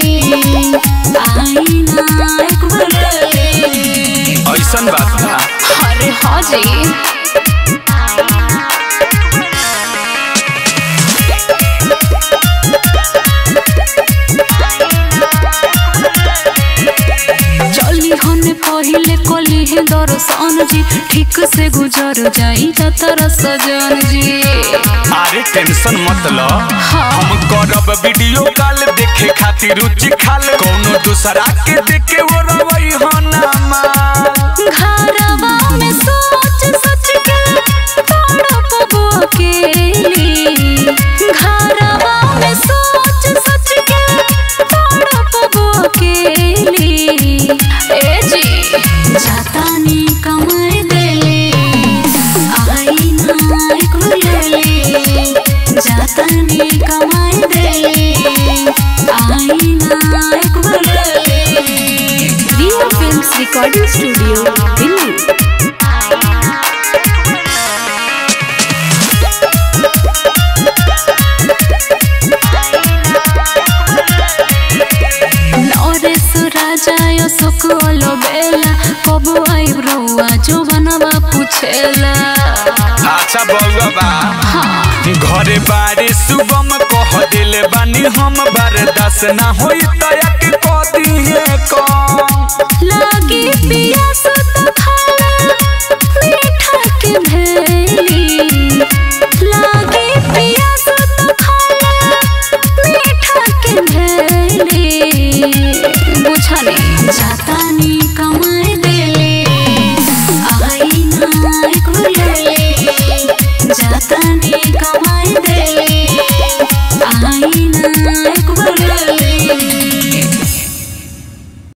आई ना एक बार ले ले ऐसन बात बा अरे हाँ जी चली होने पहिले कली है दर्शन जी ठीक से गुजर जाई जातर सजन जी अरे टेंशन मत लो हाँ। हम करब वीडियो कॉल देखे खातिर रुचि खाल कोनो दूसरा के देखे वो रवई हो ना माल घरवा में सोच सच के तड़प अकेली घरवा में सोच सच के तड़प अकेली ए जी जातानी कमाई देले आई ना एक ले जातानी कमाई देले आई ना एक ले Riya films recording studio Delhi Naresh राजा अशोक बेला कब आइब रउआ जो बनवा पूछेला अच्छा बउआ बा घरे बारे सुबम कह दिल बानी हम बर्दाश्त ना होई तया के कह दिए कम लागी पियास